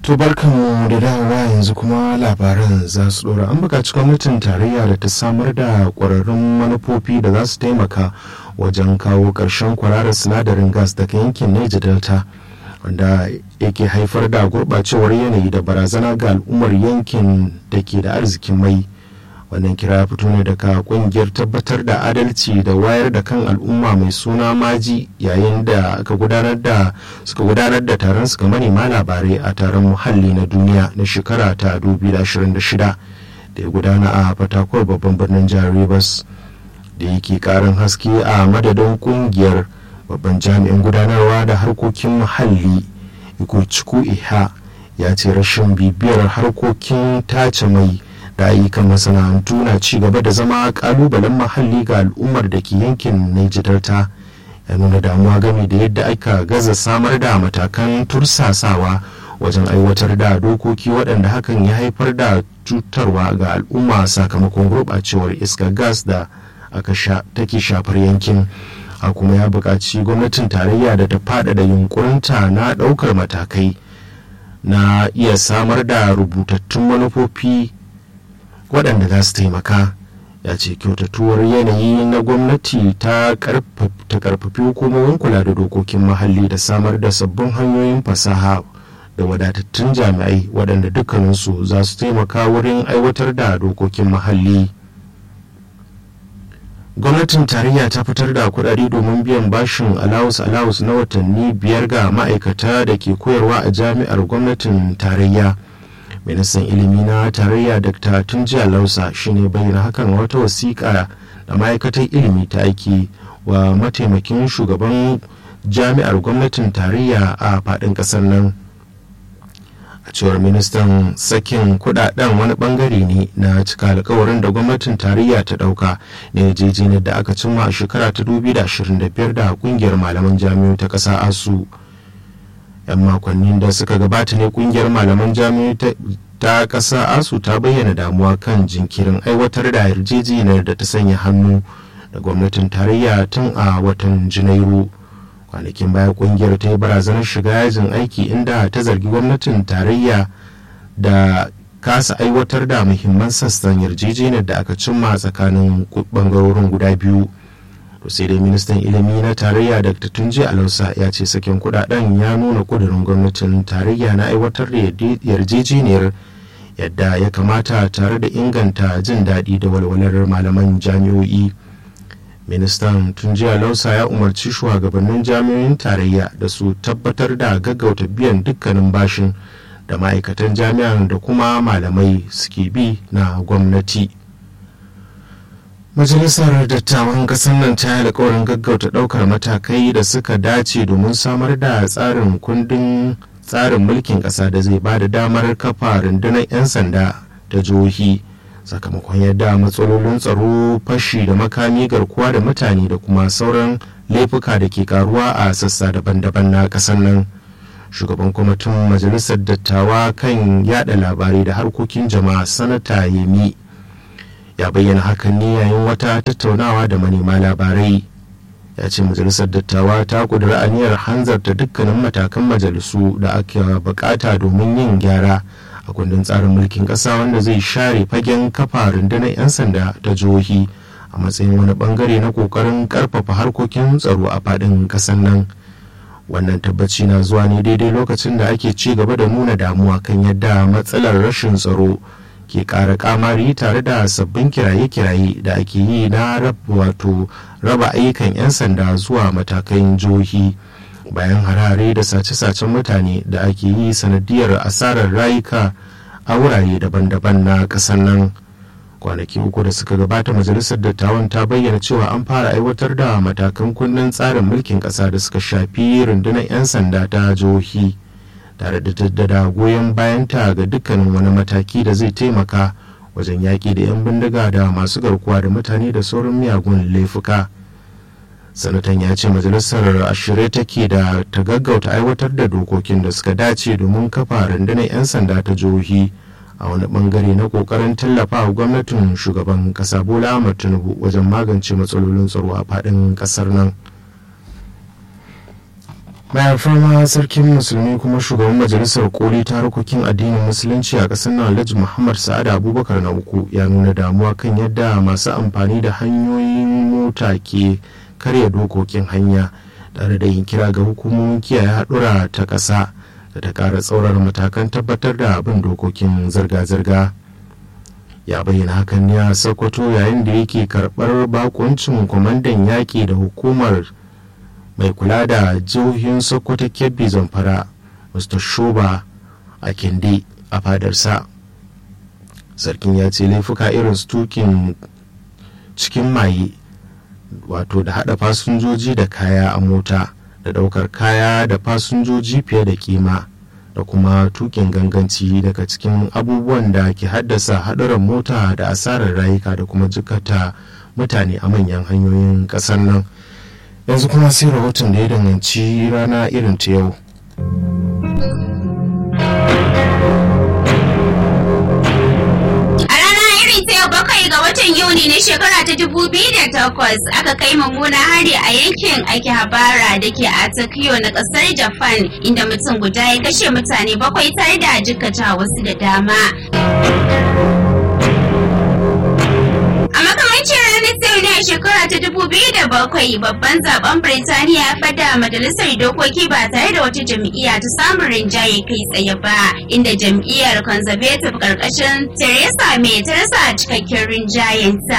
To barkanmu da dawowa yanzu kuma labaran za su dora an buƙaci gwamnatin tarayya da ta samar da ƙwararrun manufofi da za su taimaka wajen kawo ƙarshen kwararar sinadarin gas daga yankin Niger Delta wanda yake haifar da gurɓacewar yanayi da barazana ga al'ummar yankin da ke da arzikin mai. wannan kira ya fito ne daga kungiyar tabbatar da adalci da wayar da kan al'umma mai suna maji yayin da aka gudanar da suka gudanar da taron suka manema labarai a taron muhalli na duniya na shekara ta 2026 da ya gudana a fatakwal babban birnin jihar rivers da yake karin haske a madadin kungiyar babban jami'in gudanarwa da harkokin muhalli ikuciku iha ya ce rashin bibiyar harkokin tace mai da ayyukan masana'antu na ci gaba da zama kalubalen muhalli ga al'ummar da ke yankin Niger Delta ya nuna damuwa game da yadda aka gaza samar da matakan tursasawa wajen aiwatar da dokoki waɗanda hakan ya haifar da cutarwa ga al'umma sakamakon gurɓacewar iskar gas da aka sha take shafar yankin a kuma ya buƙaci gwamnatin tarayya da ta faɗaɗa yunkurinta na ɗaukar matakai na iya samar da rubutattun manufofi waɗanda za su taimaka ya ce kyautatuwar yanayi na gwamnati ta karfafi hukumomin kula da dokokin muhalli da samar da sabbin hanyoyin fasaha da wadatattun jami'ai waɗanda dukkaninsu za su taimaka wurin aiwatar da dokokin muhalli gwamnatin tarayya ta fitar da kudade domin biyan bashin alawus alawus na watanni biyar ga ma'aikata da ke koyarwa a jami'ar gwamnatin tarayya ministan ilimi na tarayya dr tunjiya lausa shine bayyana hakan wata wasiƙa da ma'aikatar ilimi ta aiki wa mataimakin shugaban jami'ar gwamnatin tarayya a faɗin ƙasar nan a cewar ministan sakin kudaden wani bangare ne na cika alkawarin da gwamnatin tarayya ta dauka na yarjejeniyar da aka cimma a shekara ta 2025 da kungiyar malaman jami'o ta ƙasa asu 'yan makonnin da suka gabata ne kungiyar malaman jami'o ta ƙasa asu ta bayyana damuwa kan jinkirin aiwatar da yarjejeniyar da ta sanya hannu da gwamnatin tarayya tun a watan janairu kwanakin baya kungiyar ta yi barazanar shiga yajin aiki inda ta zargi gwamnatin tarayya da kasa aiwatar da muhimman sassan yarjejeniyar da aka cimma tsakanin bangarorin guda biyu to sai dai ministan ilimi na tarayya dr tunji alausa ya ce sakin kudaden ya nuna kudurin gwamnatin tarayya na aiwatar da yarjejeniyar yadda ya kamata tare da inganta jin daɗi da walwalar malaman jami'o'i ministan tunjiya lausa ya umarci shugabannin jami'o'in tarayya da su tabbatar da gaggauta biyan dukkanin bashin da ma'aikatan jami'an da kuma malamai suke bi na gwamnati majalisar dattawan kasar nan ta yi alkawarin gaggauta daukar matakai da suka dace domin samar da tsarin kundin tsarin mulkin kasa da zai ba da damar kafa rundunar 'yan sanda ta jihohi sakamakon yadda matsalolin tsaro fashi da makami garkuwa da mutane da kuma sauran laifuka da ke karuwa a sassa daban-daban na kasar nan shugaban kwamitin majalisar dattawa kan yada labarai da harkokin jama'a sanata yemi ya bayyana hakan ne yayin wata tattaunawa da manema labarai ya ce majalisar dattawa ta kudura aniyar hanzarta dukkanin matakan majalisu da aka bukata domin yin gyara a kundin tsarin mulkin ƙasa wanda zai share fagen kafa rundunar 'yan sanda ta jihohi a matsayin wani bangare na kokarin karfafa harkokin tsaro a faɗin ƙasar nan wannan tabbaci na zuwa ne daidai lokacin da ake ci gaba da nuna damuwa kan yadda matsalar rashin tsaro ke ƙara kamari tare da sabbin kiraye-kiraye da ake yi na wato raba ayyukan 'yan sanda zuwa matakan jihohi bayan harare da sace-sacen mutane da ake yi sanadiyar asarar rayuka a wurare daban-daban na ƙasar nan kwanaki uku da suka gabata majalisar dattawan ta bayyana cewa an fara aiwatar da matakan kunnen tsarin mulkin ƙasa da suka shafi rundunar 'yan sanda ta jihohi tare da jaddada goyon bayanta ga dukkanin wani mataki da zai taimaka wajen yaƙi da 'yan bindiga da masu garkuwa da mutane da sauran miyagun laifuka. sanatan ya ce majalisar ashirin take da ta gaggauta aiwatar da dokokin da suka dace domin kafa rundunar 'yan sanda ta jihohi a wani bangare na kokarin tallafa wa gwamnatin shugaban kasa bola ahmad tinubu wajen magance matsalolin tsaro a fadin kasar nan mai alfarma sarkin musulmi kuma shugaban majalisar koli ta harkokin addinin musulunci a ƙasar nan alhaji muhammad sa'ad abubakar na uku ya nuna damuwa kan yadda masu amfani da hanyoyin mota ke karya dokokin hanya tare da yin kira ga hukumomin kiyaye haɗura ta ƙasa da ta ƙara tsaurar matakan tabbatar da abin dokokin zirga-zirga ya bayyana hakan ne a sokoto yayin da yake karɓar bakuncin kwamandan yaƙi da hukumar mai kula da jihohin sokoto kebbi zamfara mr shoba a kinde a fadarsa sarkin ya ce laifuka irin su tukin cikin maye wato da hada fasinjoji da kaya a mota da daukar kaya da fasinjoji fiye da kima da kuma tukin ganganci daga cikin abubuwan da ke haddasa haɗuran mota da asarar rayuka da kuma jikata mutane a manyan hanyoyin ƙasar nan yanzu kuma sai rahoton da ya danganci rana irin ta yau bakwai ga watan yuni na shekara ta dubu biyu da takwas aka kai mummuna hari a yankin akihabara da ke a tokyo na kasar japan inda mutum guda ya kashe mutane bakwai tare da jikkata wasu da dama a makamancin ranar sau ne a shekara ta dubu biyu da bakwai babban zaben birtaniya ya fada majalisar dokoki ba tare da wata jam'iyya ta samun rinjaye kai tsaye ba inda jam'iyyar conservative karkashin theresa may ta rasa cikakken rinjayenta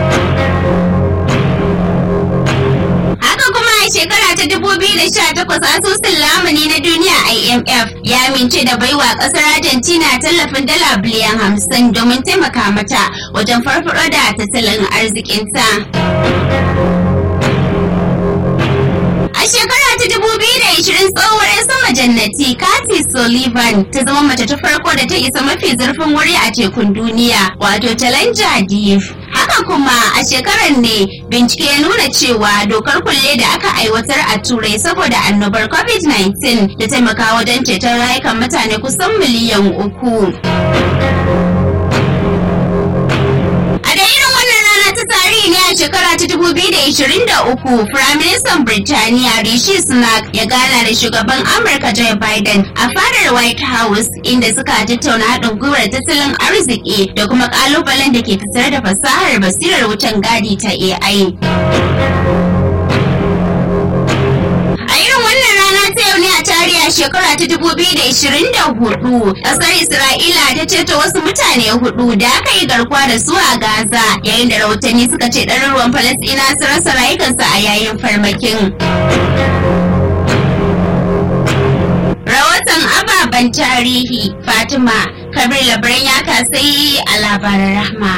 haka kuma a shekara ta 2018 asusun lamuni na duniya imf ya amince da baiwa kasar argentina tallafin dala biliyan hamsin domin taimaka mata wajen farfaro da tattalin arzikinta A shekara ta 2020 tsohuwar 'yan sama jannati Kathy Sullivan ta zama mace ta farko da ta isa mafi zurfin wuri a tekun duniya wato Challenger Deep. Haka kuma a shekarar ne bincike ya nuna cewa dokar kulle da aka aiwatar a turai saboda annobar COVID-19 da taimaka wajen ceton rayukan mutane kusan miliyan uku. ne a shekara ta 2023 Firaministan Birtaniya Rishi Sunak ya gana da shugaban Amurka Joe Biden a fadar White House inda suka tattauna haɗin gwiwar tattalin arziki da kuma ƙalubalen da ke tattare da fasahar basirar wucin gadi ta AI. a shekara ta 2024 kasar Isra'ila ta ceto wasu mutane hudu da aka yi garkuwa da su a Gaza yayin da rahotanni suka ce ɗaruruwan Falasɗina su rasa rayukansu a yayin farmakin. Rahoton ababen tarihi Fatima Kabir Labaran ya kasai a labaran rahma.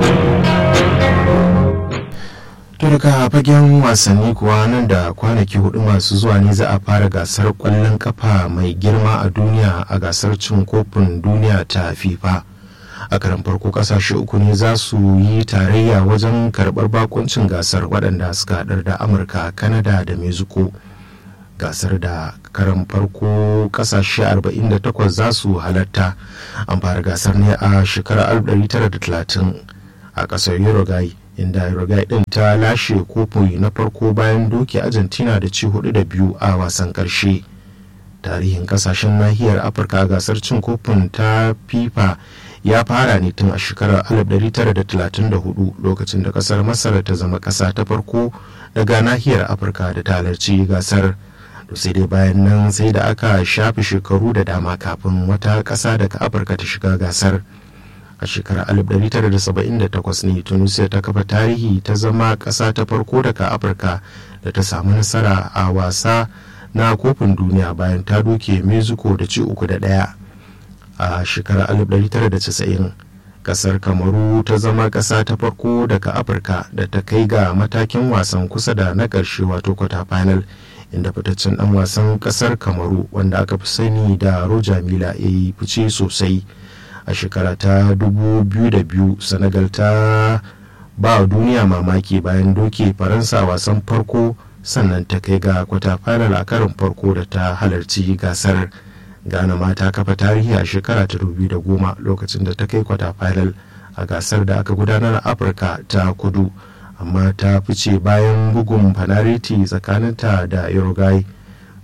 to daga fagen wasanni kuwa nan da kwanaki hudu masu zuwa ne za a fara gasar kwallon kafa mai girma a duniya a gasar cin kofin duniya ta fifa a karan farko kasashe uku ne za su yi tarayya wajen karbar bakuncin gasar waɗanda suka haɗar da amurka kanada da mexico gasar da karan farko kasashe 48 za su halatta an fara gasar ne a shekarar 1930 a ƙasar uruguay inda Uruguay din ta lashe kofi na farko bayan doke Argentina da ci hudu da biyu a wasan karshe. Tarihin kasashen nahiyar Afirka a gasar cin kofin ta FIFA ya fara ne tun a shekarar 1934 lokacin da kasar Masar ta zama kasa ta farko daga nahiyar Afirka da ta halarci gasar. sai dai bayan nan sai da aka shafe shekaru da dama kafin wata kasa daga Afirka ta shiga gasar. a shekarar 1978 ne tunisia ta kafa tarihi ta zama ƙasa ta farko daga afirka da ta samu nasara a wasa na kofin duniya bayan ta doke mexico da ci uku da ɗaya a shekarar 1990 ƙasar kamaru ta zama ƙasa ta farko daga afirka da ta kai ga matakin wasan kusa da na ƙarshe wato kwata final inda fitaccen ɗan wasan ƙasar kamaru wanda aka fi sani da roja mila ya yi fice sosai a shekara ta 2002 senegal ta ba duniya mamaki bayan doke faransa wasan farko sannan ta kai ga kwata final a karin farko da ta halarci gasar ghana ma ta kafa tarihi a shekara ta 2010 lokacin da ta kai kwata final a gasar da aka gudanar a afirka ta kudu amma ta fice bayan bugun fanariti tsakaninta da uruguay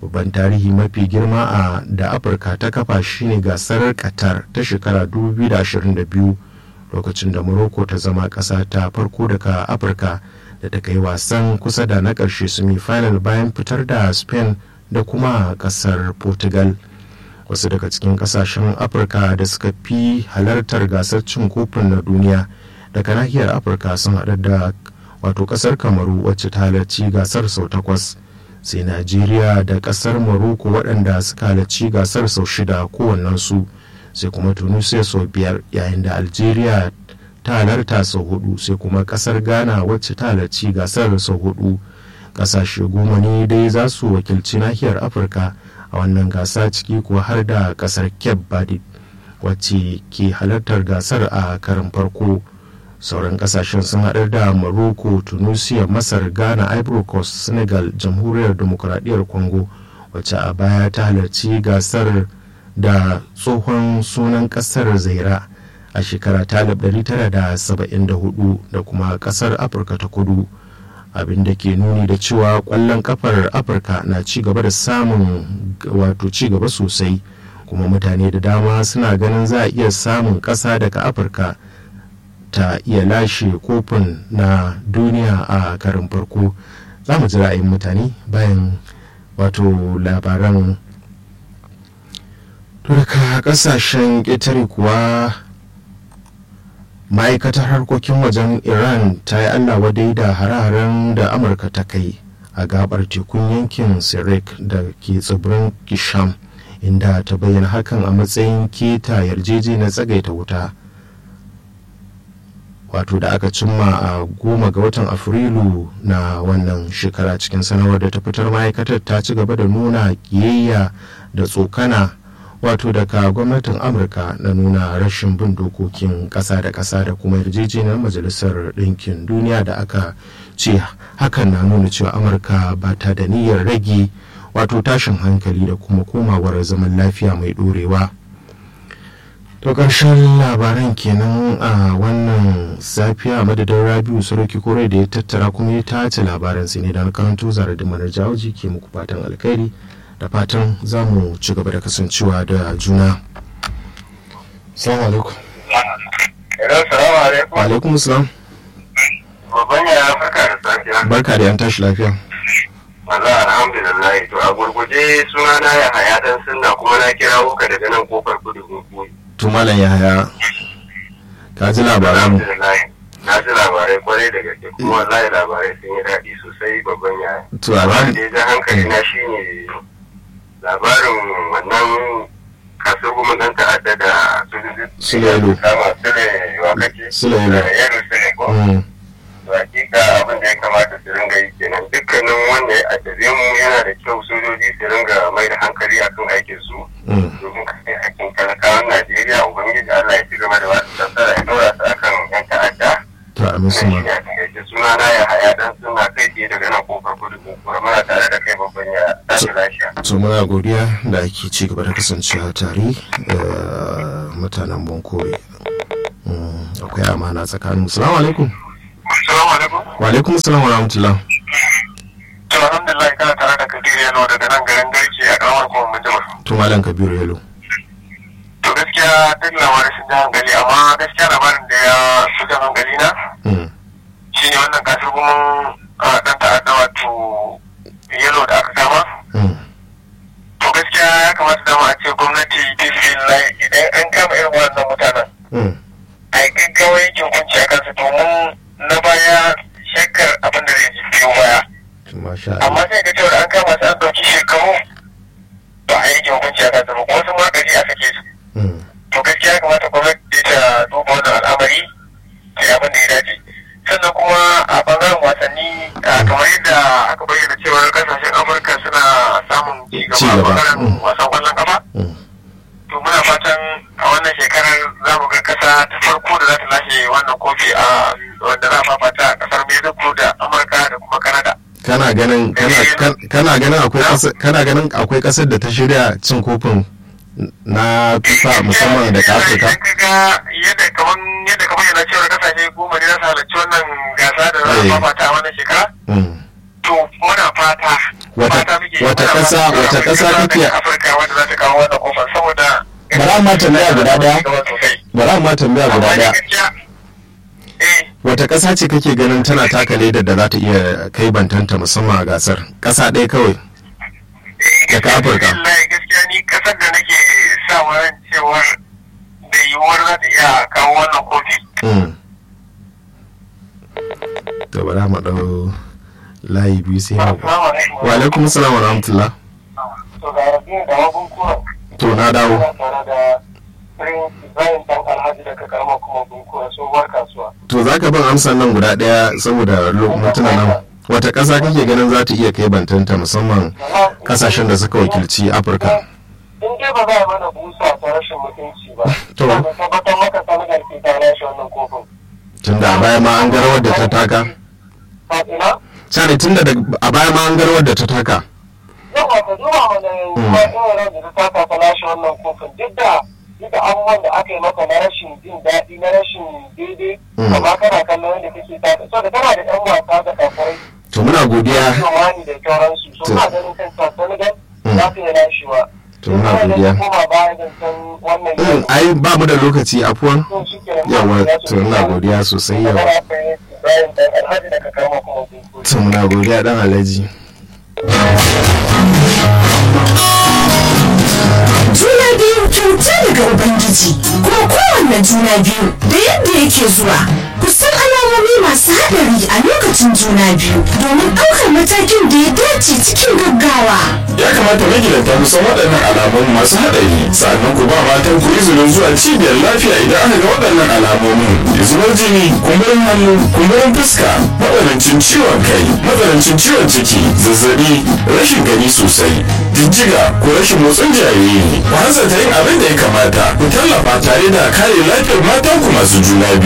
babban tarihi mafi girma a da afirka ta kafa shine gasar qatar ta shekara 2022 lokacin da morocco ta zama ƙasa ta farko daga afirka da ta kai wasan kusa da na ƙarshe semi final bayan fitar da spain da kuma ƙasar portugal wasu daga cikin ƙasashen afirka da suka fi halartar gasar cin kofin na duniya daga nahiyar afirka sun haɗa da wato ƙasar kamaru wacce ta halarci gasar sau takwas sai najeriya da ƙasar morocco waɗanda suka halarci gasar sau shida kowannensu sai kuma tunisia sau biyar yayin da algeria ta halarta sau hudu sai kuma kasar ghana wacce ta halarci gasar sau hudu kasashe goma ne dai za su wakilci nahiyar afirka a wannan gasa ciki kuwa har da kasar cape verde wacce ke halartar gasar a karin farko sauran kasashen sun haɗar da morocco tunisia masar ghana ivory coast senegal jamhuriyar demokuraɗiyyar congo wacce a baya ta halarci gasar da tsohon sunan kasar zaira a shekara ta 1974 da kuma kasar afirka ta kudu abin da ke nuni da cewa kwallon kafar afirka na ci gaba da samun wato ci gaba sosai kuma mutane da dama suna ganin za a iya samun ƙasa daga afirka ta iya lashe kofin na duniya a karin farko za mu ji ra'ayin mutane bayan wato labaran to daga kasashen ƙetare kuwa ma'aikatar harkokin wajen iran ta yi allah wadai da hare-haren da amurka ta kai a gabar tekun yankin sirik da ke tsibirin kisham inda ta bayyana hakan a matsayin keta yarjejeniyar tsagaita wuta wato da aka cimma a goma ga watan afrilu na wannan shekara cikin sanarwar da ta fitar ma'aikatar ta ci gaba da nuna kiyayya da tsokana wato daga gwamnatin amurka na nuna rashin bin dokokin kasa da kasa da kuma yarjejeniyar majalisar ɗinkin duniya da aka ce hakan na nuna cewa amurka ba ta da niyyar rage wato tashin hankali da kuma komawar zaman lafiya mai ɗorewa to ƙarshen labaran kenan a wannan safiya madadin rabiu sarauki kore da ya tattara kuma ya tace labaran sai ne da karanto zara da manar jawoji ke muku fatan alkhairi da fatan za mu ci gaba da kasancewa da juna salamu alaikum salamu alaikum wa alaikum salam babban ya farka da safiya barka da yan tashi lafiya Maza alhamdulillah to a gurguje suna na ya haya dan sunna kuma na kira ka daga nan kofar kudu gungu to malam yahaya ka ji labaran alhamdulillah na ji labarai kwarai da gaske kuma wallahi labarai sun yi daɗi sosai babban ya to Abin alhamdu da ya ja hankali na shine labarin wannan kasuwar kuma ɗan ta'adda da Sulailu. kama sule wa kake Sulailu. yaro sule ko Mm, to hakika abin da ya kamata su ringa yi kenan dukkanin wanda ya addabe mu yana da kyau sojoji su ringa mai da hankali akan aikin su mm. domin kare hakkin talakawan Najeriya ubangiji Allah ya ci gaba da wasu tattara ya dora su akan yan ta'adda to amin su Wannan ma shi ne a takaice suna na ya haya dan suna kai tsaye daga nan kofar kudu kuma muna tare da kai babban ya tashi lafiya to muna godiya da ake ci gaba da kasancewa tare da mutanen bankore Mm, akwai amana tsakanin salamu alaikum Assalamu alaikum wa alaikum salam wa rahmatullah to alhamdulillah kana tare da Kadir Yano daga nan garin Garki a karamar kuma Mujamar to malam kabiru yalo to gaskiya duk labarin sun ji hankali amma gaskiya labarin da ya fi jan hankali na Mm, shine wannan kasar gumin dan ta'adda wato yalo da aka kama mm, to gaskiya ya kamata dama a ce gwamnati bismillah idan an kama irin wannan mutanen mm. a yi gaggawa yankin hukunci a kansu domin na baya shakkar abin da zai ji biyo baya to masha amma Allah sai ga cewa an kama su an ɗauki shekaru ba a yankin hukunci a kansu ba wasu ma gari a sake su Mm, to gaskiya ya kamata gwamnati ta duba wannan al'amari ta yi abin da ya dace sannan kuma a bangaren wasanni a kamar yadda aka bayyana cewa kasashen amurka suna samun ci Ci gaba a gaba, bangaren mm. wasan kwallon kafa mm. to muna fatan a wannan shekarar za mu ga kasa ta farko da za ta lashe wannan kofi a wanda za a fafata a kasar mexico da amurka da kuma canada kana ganin kana kan- kana ganin akwai kasar kana ganin akwai kasar da ta shirya cin kofin na FIFA musamman daga Afirka Idan ka ga yadda kaman yadda kamar yana cewa kasashe goma ne za su halarci wannan gasa da za a Eh. fafata a wannan shekara Mm. to muna fata Wata- fata muke rage Wata muna ƙasa- fatan wata akwai ƙasa ƙasa kake- daga Afirka wanda za ta kawo wannan kofar saboda Bara ma tambaya guda ɗaya. sosai. bara ma tambaya guda Amma ni daya gaskiya eh wata ƙasa ce kake ganin tana taka ledar da za ta iya kai bantanta musamman a gasar ƙasa ɗaya kawai eh Daga Afirka. Wallahi gaskiya ni kasar da nake sa ran cewar da yiwuwar za ta iya kawo wannan kofi. Mm. to bara mu ɗau layi biyu sai mu Assalamu alaikum. wa alaikum salam wa rahmatullah To ga rabi da wagun kura. to na dawo Ina tare da Prince Ibrahim Dan Alhaji daga karamar kuma Bunkura tsohuwar kasuwa. to za ka ban amsan nan guda ɗaya saboda mintuna nan wata ƙasa kake ganin za ta iya kai bantanta musamman ƙasashen da suka wakilci afirka In dai ba za a mana busa ta rashin mutunci ba. To. Ina da tabbatar maka Senegal ke ta lashe wannan kofin. tun da a baya ma an garawar da ta taka Ina? sani tun da a baya ma an garawar da ta taka yawa ka duba mana yanzu ma irin ran da ta taka ta lashe wannan kofin duk da duk da abubuwan da aka yi maka na rashin jin daɗi na rashin daidai Mm. amma kana kallon yadda kake taka so da tana da yan wasa da kafirai to muna godiya wani da sauransu so To. na ganin kan ta Senegal Mm. za ta yi lashewa To, muna godiya. koma baya da san wannan Mm, yanzu. ai ba mu da lokaci afuwan To, shi kenan. yawa to ina godiya sosai yawa Magana akwai Ibrahim Dan Alhaji daga Kama kuma Bunkuri. to muna godiya dan alhaji juna biyu kyauta daga ubangiji kuma kowanne juna biyu da yadda yake zuwa kusan alamomi masu haɗari a lokacin juna biyu domin ɗaukar matakin da ya dace cikin gaggawa ya kamata magidanta ku san waɗannan alamun masu haɗari sannan ku ba matan ku izinin zuwa cibiyar lafiya idan aka ga waɗannan alamomin zubar jini kumburin hannu kumburin fuska matsanancin ciwon kai matsanancin ciwon ciki zazzabi rashin gani sosai jijjiga ko rashin motsin jariri ku hanzarta yin abin da ya kamata ku tallafa tare da kare lafiyar matanku masu juna biyu